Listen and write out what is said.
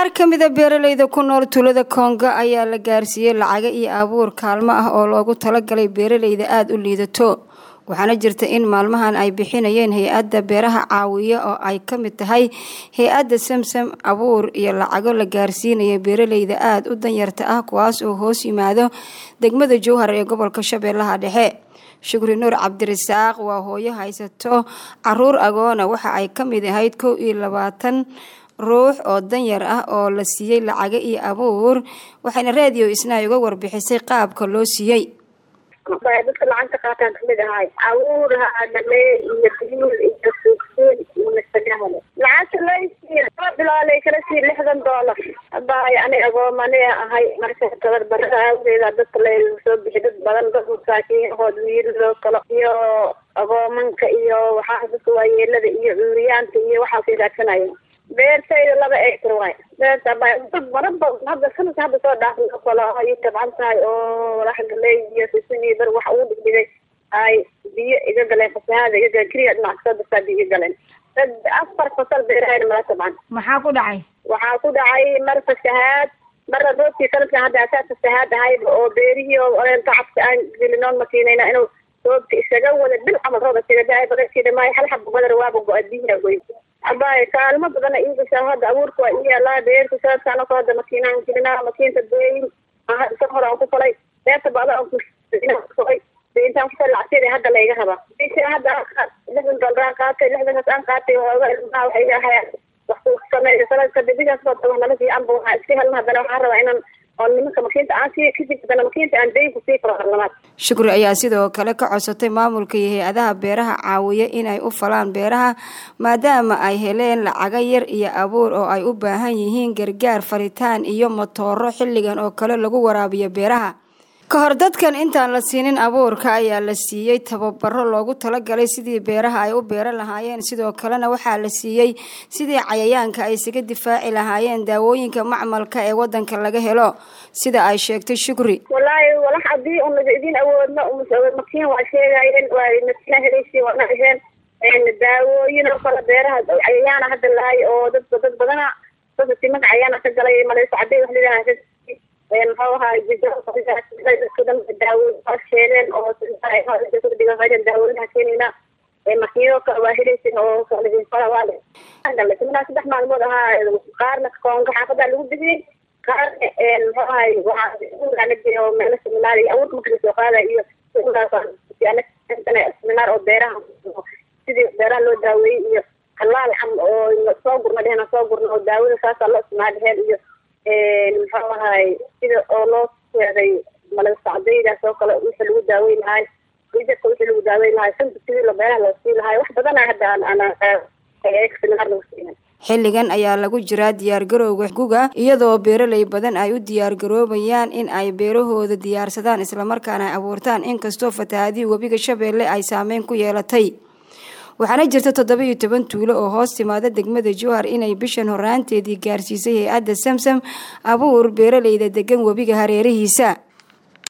qaar ka mida beeraleyda ku nool tuulada koongo ayaa la gaarsiiyey lacago iyo abuur kaalmo ah oo loogu talagalay beeraleyda aada u liidato waxaana jirta in maalmahan ay bixinayeen hay-adda beeraha caawiya oo ay ka mid tahay hay-adda samsam abuur iyo lacago la gaarsiinaya beeraleyda aada u danyarta ah kuwaas oo hoos yimaado degmada jowhar ee gobolka shabeellaha dhexe shukri nuur cabdirasaaq waa hooyo haysato caruur agoona waxa ay ka mid ahayd kow iyo labaatan ruux oo danyar ah oo la siiyey lacago iyo abuur waxayna raadiyo isna uga warbixisay qaabka loo siiyey dadka lacagta qaataan kamid ahay abuur hadale iyo biyuul iyo suugsuun iyo masagahale lacagta laysiiya laba bilaalay kala sii lixdan doolar habaay ani agoomane ahay marka tabarbarada aawadeeda dadka la soo bixi dad badan dad masaakiinahood wiiladoo kale iyo agoomanka iyo waxaa dadka waayeelada iyo cuuriyaanta iyo waxaasay raadsanaya beertayda laba acre waay beerta dad badan ba hadda sanadka hadda soo dhaafay oo kale ay tabcan tahay oo walax galey iyo sisin iyo bar waxa ugu dhigdhigay ay biyo iga galeen fasahaada iga galeen keliya dhinac kasoo dartaa biyo iga galeen dad afar fasal beerahayna mala tabcan maxaa ku dhacay waxaa ku dhacay mar fasahaad marna roobkii sanadkan hadda asaa fasahaad ahayba oo beerihii oo tacabka aan gelinoon makiinayna inuu roobka isaga wada bil camal roob isaga da-ay badarkii dhamaayo hal xaba badar waaba go-a biyaha goy abay kaalmo badana inkastaa hadda abuurka waa ii yaalaa beerta saadkaan ko hadda makiinaan gelinaa makiinta beeyin isa hore aan ku falay beerta bada aan kusolay intaan ku falay lacagteeda hadda layga rabaa bisha hadda lixdan doolar qaatay lixdankaas aan qaatay hooga ilmaha waxay iga hayaan wax ku sameeyo sanadka bishaas soo tago nala fiicanba waxaa iska helna haddana waxaan rabaa inaan oo nimanka makiinta aan sii kadib haddana makiinta aan dayn ku sii karo harlamaad shukri ayaa sidoo kale ka codsatay maamulka iyo hay-adaha beeraha caawiya inay u falaan beeraha maadaama ay heleen lacago yar iyo abuur oo ay u baahan yihiin gargaar faritaan iyo matooro xilligan oo kale lagu waraabiyo beeraha ka hor dadkan intaan la siinin abuurka ayaa la siiyey tababaro loogu talagalay sidii beeraha ay u beeran lahaayeen sidoo kalena waxaa la siiyey sidii cayayaanka ay isaga difaaci lahaayeen daawooyinka macmalka ee wadanka laga helo sida ay sheegtay shukri wallaahi walax haddii un laga idin awoodno makiin waa sheegayeen waa makiina helaysi waana aheen daawooyin oo kale beeraha cayayaana hadda lahay oo dad dad badana dadka timanka cayayaana ka galay maleyso cadey wax lilaha muxuu ahaa daawo sheegeen oo daawooyinha keenayna makiinado kale waa helaysin oo saddex maalmood ahaa qaarna koonga xaafada lagu bixiyey qaarna muxuu ahay waxaa oo meelo seminaar iyo abuurka marka lasoo qaada iyo seminaar oo beeraha sidii beeraha loo daaweeyey iyo kalaal cam oo soo gurna dheheen soo gurna oo daawada saasaa loo isticmaal dheheen iyo muxuu ahay sida oo loo seeday malagsacdaydaas oo kale wixii lagu daaweyn lahay rijadka wixii lagu daaweyn lahay sunta sidii la beeraha loo sii lahay wax badana hadda seminaar lagu siinay xilligan ayaa lagu jiraa diyaargarowga guga iyadoo beeraley badan ay u diyaargaroobayaan in ay beerahooda diyaarsadaan islamarkaana ay abuurtaan inkastoo fatahaadihii webiga shabeelle ay saameyn ku yeelatay waxaana jirta toddoba iyo toban tuulo oo hoos timaada degmada jowhar inay bishan horaanteedii gaarsiisay hay-adda samsam abuur beeraleyda degan webiga hareerihiisa